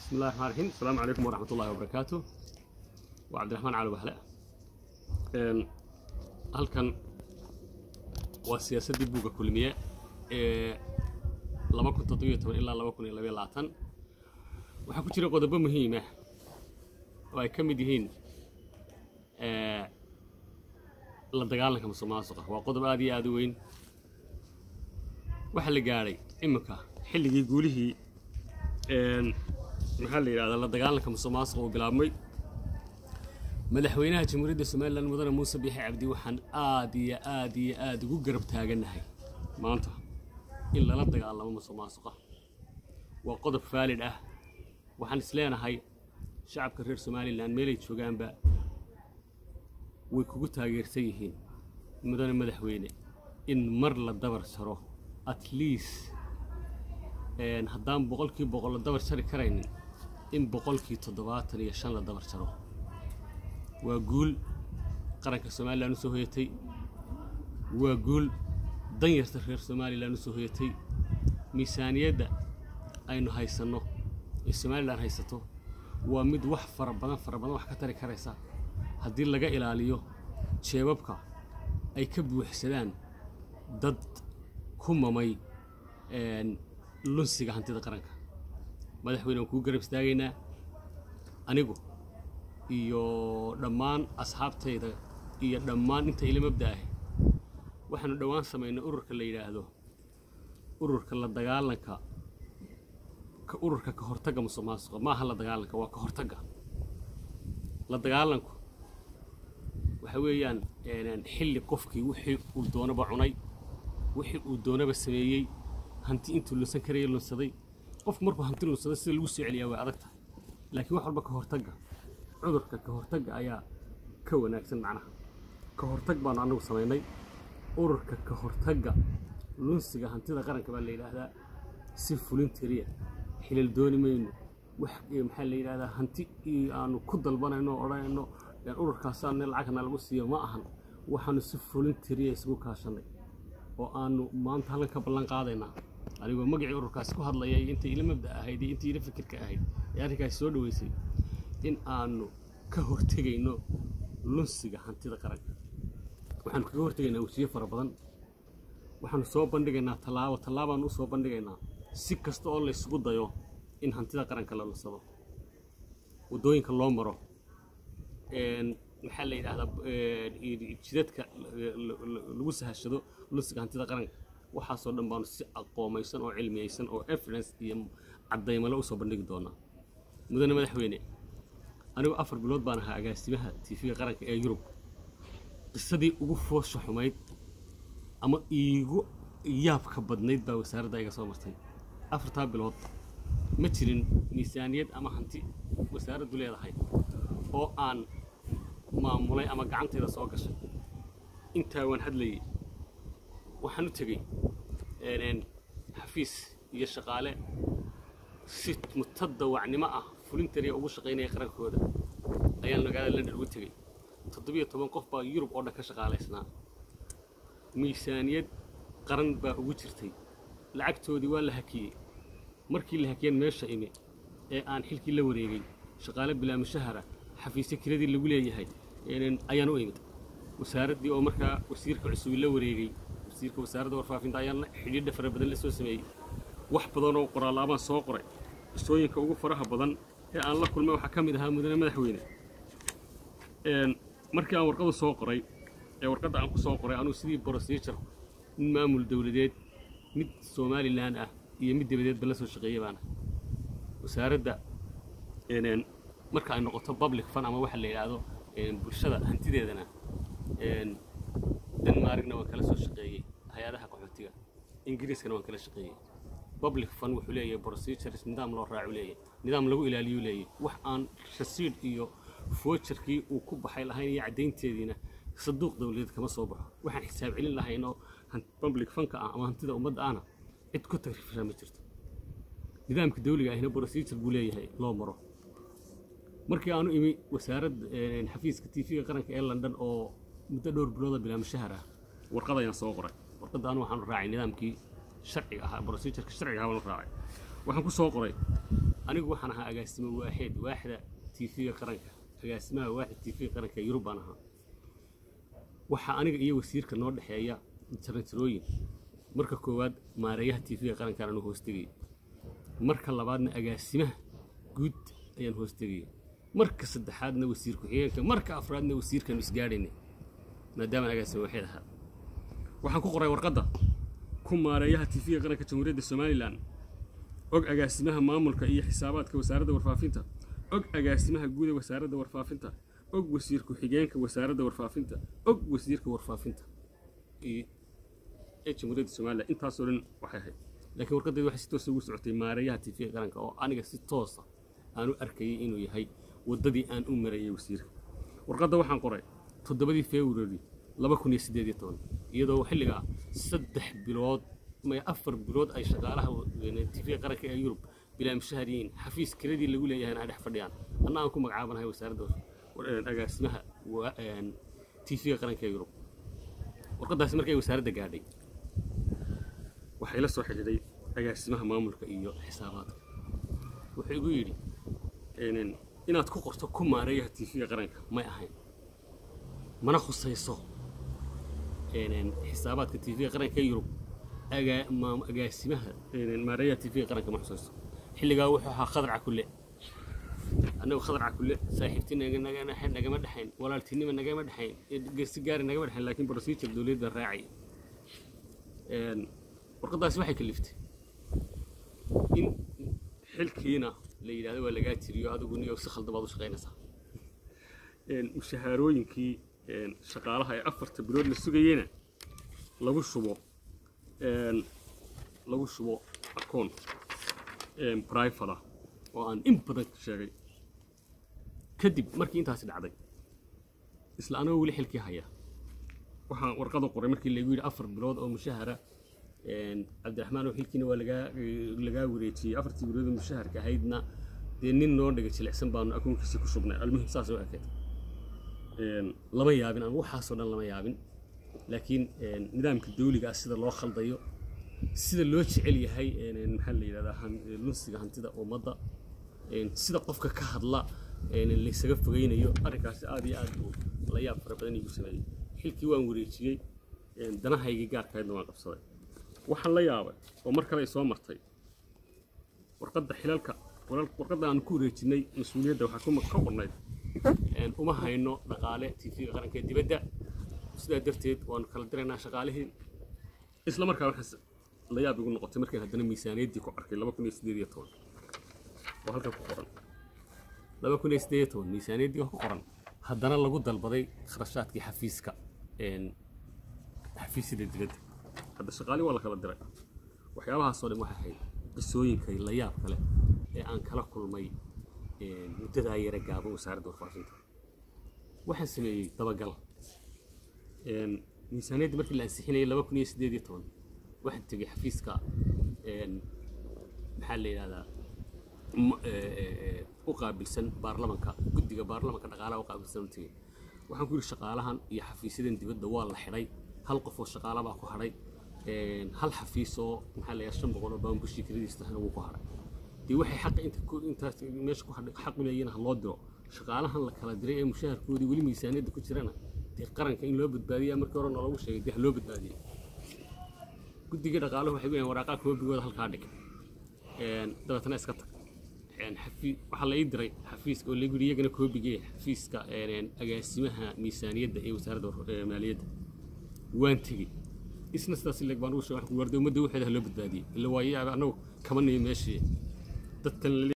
بسم الله الرحمن الرحيم السلام عليكم ورحمة الله وبركاته وعبد الرحمن علي بحلة halkan waa siyaasaddii buugga kulmiye ee laba kun toddobiyo toban ilaa laba kun iyo labayo labaatan waxaa ku jira qodobo muhiim ah oo ay ka mid yihiin la dagaalanka musuqmaasuqa waa qodob aad iyo aad u weyn waxaa la gaadhay iminka xilligii guulihii maxaa la yidhahdaa la dagaalanka musuqmaasuqa uu bilaabmay madaxweynaha jamhuuriyadda somalilan mudane muuse biixi cabdi waxaan aad iyo aad iyo aad ugu garab taagannahay maanta in lala dagaalamo musuqmaasuqa waa qodob faalid ah waxaan isleenahay shacabka reer somalilan meelay joogaanba way kugu taageersan yihiin mudane madaxweyne in mar la dabar jaro at least haddaan boqolkii boqol la dabar jari karaynin in boqolkii toddobaatan iyo shan la dabar jaro waa guul qaranka somalilan u soo hoyatay waa guul danyarta reer somalilan u soo hoyatay miisaaniyadda aynu haysanno ee somalilan haysato waa mid wax fara badan fara badan wax ka tari karaysa haddii laga ilaaliyo jeebabka ay ka buuxsadaan dad ku mamay lunsiga hantida qaranka madaxweyne waan kuu garab istaagaynaa anigu iyo dhammaan asxaabtayda iyo dhammaan inta ila mabda ah waxaanu dhowaan samaynay ururka la yidhaahdo ururka la dagaalanka ururka ka hortagga musuq maasuqa maaha la dagaalanka waa ka hortagga la dagaalanku waxa weeyaan xilli qofkii wixii uu doonaba cunay wixii uu doonaba sameeyey hanti intuu lunsan karaya lunsaday qofku markuu hanti lunsaday sida lagu soo celiyaa way adag tahay laakiin wax walba ka hortagga cudurka ka hortagga ayaa ka wanaagsan macnaha ka hortag baanu annagu samaynay ururka ka hortagga lunsiga hantida qaranka baa la yidhaahdaa si fulintiriya xilal dooni mayno wax maxaa la yidhahdaa hanti aanu ku dalbanayno oo odhanayno ururkaasaana lacagna lagu siiyo ma ahan waxaanu si fulintiriya isugu kaashanay oo aanu maanta halkan ka ballan qaadaynaa anigoo magacii ururkaasi ku hadlaya iyo intii ila mabda ahayd iyo intii ila fikirka ahayd ee arrinkaasi soo dhaweysay in aanu ka hortegayno lunsiga hantida qaranka waxaanu kaga hortegaynaa wasiye fara badan waxaanu soo bandhigaynaa tallaabo tallaabaanu u soo bandhigaynaa si kasta oo laysugu dayo in hantida qaranka la lunsado waddooyinka loo maro maxaa la yidhahdaa jidadka lagu sahashado lunsiga hantida qaranka waxaasoo dhan baanu si aqoomaysan oo cilmiyeysan oo evidence iyo caddaymale usoo bandhigi doonaa mudane madaxweyne anigu afar bilood baan ahaa agaasimaha tiifiga qaranka ee yurub qisadii ugu foosha xumayd ama iigu yaabka badnayd baa wasaaradda iga soo martay afartaa bilood ma jirin miisaaniyad ama hanti wasaaraddu leedahay oo aan maamulay ama gacantayda soo gashay intaa waan hadlayay waxaan u tegey xafiis iyo shaqaale si mutadawacnimo ah fulintariya ugu shaqaynaya qarankooda ayaan magaalada london ugu tegey toddobiyo toban qof baa yurub oo dhan ka shaqaalaysnaa miisaaniyad qaran baa ugu jirtay lacagtoodii waa la hakiyey markii la hakiyeen meesha imi ee aan xilkii la wareegay shaqaale bilaamishahara xafiisyo kiradii lagu leeyahay ayaan u imid wasaaraddii oo markaa wasiirka cusubi la wareegay wasiirka wasaaradda warfaafinta ayaan xidhiidha fara badan la soo sameeyey wax badan oo qoraalaabaan soo qoray qisooyinka ugu faraha badan ee aan la kulmay waxaa ka mid ahaa mudane madaxweyne markii aan warqadu soo qoray ee warqadda aan ku soo qoray anuu sidii brosejur mid maamul dowladeed mid somalilan ah iyo mid dabadeedba la soo shaqeeya baana wasaaradda marka ay noqoto public fun ama waxa la yidhaahdo bulshada hantideedana denmarkna waan kala soo shaqeeyey hay-adaha qaxootiga ingiriiskana waan kala shaqeeyey public fund wuxuu leeyahay procedures nidaam loo raacu leeyahay nidaam lagu ilaaliyu leeyahay wax aan rasiid iyo foojarkii uu ku baxay lahayn iyo caddaynteediina saduuq dowladeed kama soo baxo waxaan xisaab celin lahayn oo public funka ah ama hantida ummadda ahna cid ku tagrifishaa ma jirto nidaamka dawliga ahina procedure buu leeyahay loo maro markii aanu imi wasaaradda xafiiska tv-ga qaranka ee london oo muddo dhowr bilooda bilaamashahar ah warqad ayaan soo qoray warqadda anu waxaanu raacay nidaamkii sharciga ahaa procedureka sharciga ahaa baanu raacay waxaan ku soo qoray anigu waxaan ahaa agaasimo waaxeed waaxda tv-ga qaranka agaasimaha waaxda tv-ga qaranka yurub baan ahaa waxaa aniga iyo wasiirka noo dhexeeya jaranjarooyin marka koowaad maareeyaha tv-ga qarankaan anu hoostegayay marka labaadna agaasimaha guud ayaan hoostegayay marka saddexaadna wasiir ku-xigeenka marka afraadna wasiirkaanu isgaadhaynay maadaamaan agaasimo waaxeed ahaa waxaan ku qoray warqadda ku maareeyaha tv-ga qaranka jamhuuriyadda somalilan og agaasimaha maamulka iyo xisaabaadka wasaaradda warfaafinta og agaasimaha guud ee wasaaradda warfaafinta og wasiir ku-xigeenka wasaaradda warfaafinta og wasiirka warfaafinta ee jamhuuriyadda somalilan intaasoo dhan waxay ahayd laakiin warqaddeeda waxay si toosa ugu socotay maareeyaha tv-ga qaranka oo aniga si toosa aan u arkayay inuu yahay waddadii aan u marayay wasiirka warqadda waxaan qoray toddobadii february laba kun iyo siddeed iyo toban iyadoo xilligaa saddex bilood may afar bilood ay shaqaalaha tv-ga qaranka ee yurub bilaa mushahar yihiin xafiis kiradii lagu leeyahayna ay dhex fadhiyaan anna aan ku magacaabanahay wasaaradda agaasimaha tv-ga qaranka ee yurub warqaddaasi markay wasaaradda gaadhay waxay la soo xidhiidhay agaasimaha maamulka iyo xisaabaadka wuxuu igu yidhi inaad ku qorto ku maareeyaha tv-ga qaranka may ahayn mana khusayso xisaabaadka tv-ga qaranka ee yurub agaasimaha maareeyaha tv-ga qaranka ma xusayso xilligaa wuxuu ahaa khadarca kulle annagu khadarca kulle saaxiibtii nagama dhexayn walaaltinima nagama dhexayn gersi gaari nagama dhexayn laakiin procedure dowladda raacay warqaddaasi waxay kaliftay in xilkiina la yidhahdo waa lagaa tiriyo adigu niyo si khaldan baad u shaqaynaysaa mushahaarooyinkii shaqaalaha ee afarta bilood la sugayeyna lagu shubo lagu shubo akoon brifada oo aan in badan sheegay kadib markii intaasi dhacday isla anagoo weli xilkii haya waxaan warqada qoray markii lagu yidhi afar bilood oo mushahara cabdiraxmaan oo xilkiina waa lagaa lagaa wareejiyey afartii bilood oo mushaharka ahaydna dee nin noo dhiga jilicsan baanu akoonkiisa ku shubnay almuhim saas oo ekeed lama yaabin anigu waxaasoo dhan lama yaabin laakiin nidaamka dawliga ah sida loo khaldayo sida loo jecel yahay maxaa la yidhahdaa lunsiga hantida ummadda sida qofka ka hadla laysaga fogeynayo arrinkaasi aad iyo aad buu la yaab fara badan igu sameeyey xilkii waan wareejiyey danahaygii gaarkahaydna waan qabsaday waxaan la yaabay oo mar kale ay soo martay warqadda xilalka warqadda aan ku wareejinay mas-uuliyadda waxaa ka qornayd uma hayno dhaqaale tv-ga qaranka ee dibadda sidaa darteed waanu kala diraynaa shaqaalihii isla markaa waxaa la yaab igu noqotay markaan haddana miisaaniyaddii ku arkay laba kun iyo siddeed iyo toban oo halkan ku qoran laba kun iyo siddeed iyo toban miisaaniyaddii oo ku qoran haddana lagu dalbaday kharashaadkii xafiiska xafiisyada dibadda hadda shaqaali waa la kala diray waxyaabahaasoo dhan waxay ahayd qisooyinka la yaab kale ee aan kala kulmay muddadaa yara gaaban wasaaradda warfaafinta waxaan sameeyey dabagal miisaaniyaddii markii la ansixinayay laba kun iyo siddeed iyo toban waxaan tegey xafiiska maxaa la yidhahdaa u qaabilsan baarlamanka guddiga baarlamanka dhaqaalaha u qaabilsan u tegey waxaan ku yidhi shaqaalahan iyo xafiisyadan dibadda waa la xidhay hal qof oo shaqaala baa ku hadhay hal xafiis oo maxaa la yidhahdaa shan boqol oo baan bishii kiradiis tahana wuu ku hadhay dee waxay xaqa inta intaas meesha ku hadhay xaq u leeyihiin ha loo diro shaqaalahan la kala diray ee mushaharkoodii weli miisaaniyadda ku jirana dee qaranka in loo badbaadiyaa markii hore noolagu sheegay dee ha loo badbaadiyay guddiga dhaqaaluhu waxay leeyihin waraaqaa koobigooda halkaa dhig dabeetana iska tag waxaa la ii diray xafiiska oo lagu yidhi iyagana koobigee xafiiska agaasimaha miisaaniyadda ee wasaaradda maaliyadda waan tegey isna sidaas ileg baan ugu sheegay waxaan ku warday ummadda waxeeda ha loo badbaadiyey illa waayo annagu kama niyo meeshii dadkan